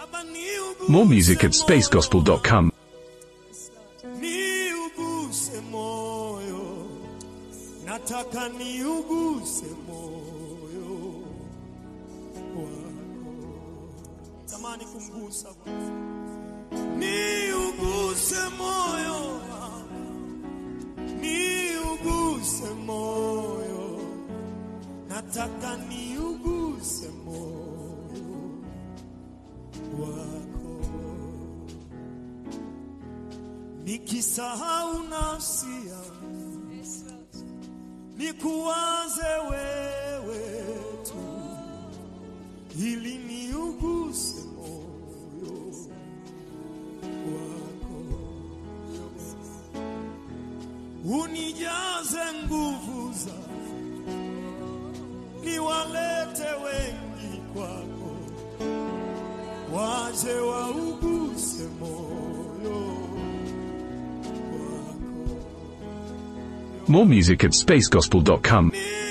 Baba niuguse More music at moyo. spacegospel.com. Niuguse moyo, nataka niuguse moyo wako. Tamani kumgusa Bwana. Niuguse moyo wangu, niuguse moyo, nataka niuguse moyo wako nikisahau nafsi yangu nikuwaze wewe tu ili niuguse moyo wako unijaze nguvu zako niwalete wengi kwako waje wauguse moyo wako More music at spacegospel.com. ni